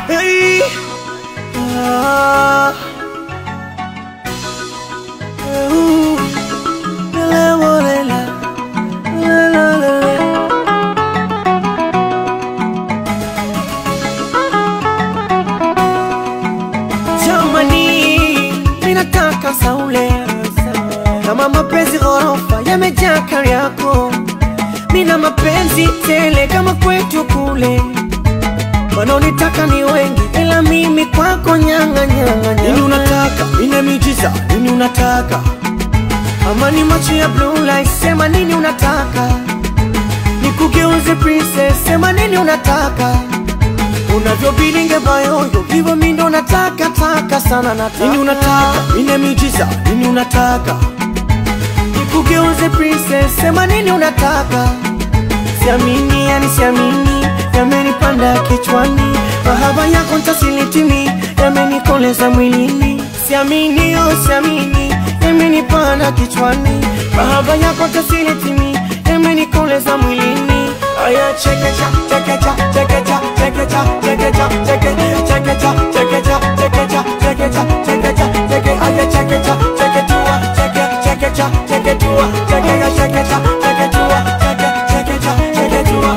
Hey. Ah. Ooh. La, la, la, la. La, la, la, la. Jamani, minataka saule kama mapenzi ghorofa yamejaa kari yako, mina mapenzi tele kama kwetu kule. Wanaonitaka ni wengi, ila mimi kwako nyanga nyanga. Nini unataka? Nina miujiza. Nini unataka? Ama ni macho ya blue light, sema nini unataka? Nikugeuze princess, sema nini unataka? unavyobilinge bayoyo hivyo mi ndo nataka taka sana nataka. Nini unataka? Nina miujiza. Nini unataka? Nikugeuze princess, sema nini unataka? Siamini, yani siamini, yamenipanda kichwani, mahaba yako ntasilitimi, yamenikoleza mwilini. Siamini, oh siamini, yamenipanda kichwani, mahaba yako ntasilitimi, yamenikoleza mwilini. Aya, chekecha, chekecha, chekecha, chekecha, chekecha, cheke, chekecha, chekecha, chekecha, chekecha, chekecha, cheke, aya, chekecha, cheketua, cheke, chekecha, cheketua, chekecha, chekecha, cheketua, cheke, chekecha, cheketua,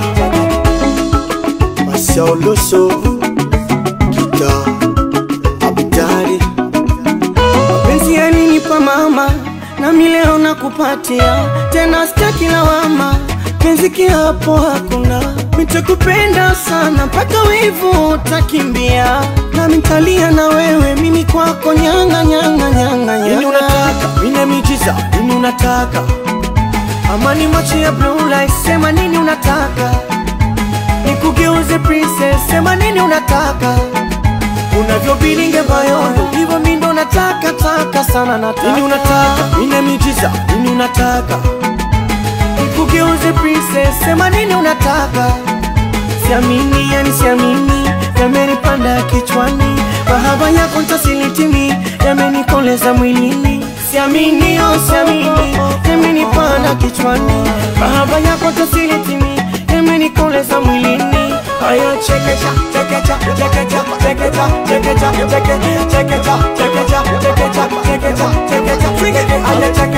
cheke. Masioloso, kita, abidari. Mapenzi yalinipa mama, nami leo nakupatia tena, sitaki lawama penzi kiapo hakuna, nitakupenda sana mpaka wivu utakimbia, nami nitalia na wewe, mimi kwako nyanga nyanga nyanga nyanga. Nini unataka? Nina miujiza. Nini unataka? Ama ni macho ya blue light, sema nini unataka? Nikugeuze princess, sema nini unataka? Unavyobilinge bayoyo, hivyo mi ndo nataka taka sana nataka. Nini unataka? Nina miujiza. Nini unataka? Nikugeuze princess, sema nini unataka? Siamini, yani siamini, yamenipanda kichwani, mahaba yako ntasilitimi, yamenikoleza mwilini. Siamini, oh siamini, yamenipanda kichwani, mahaba yako ntasilitimi, yamenikoleza mwilini. Aya, chekecha, chekecha, chekecha, chekecha, chekecha, cheke, chekecha, chekecha, chekecha, chekecha, chekecha, cheke, aya, cheke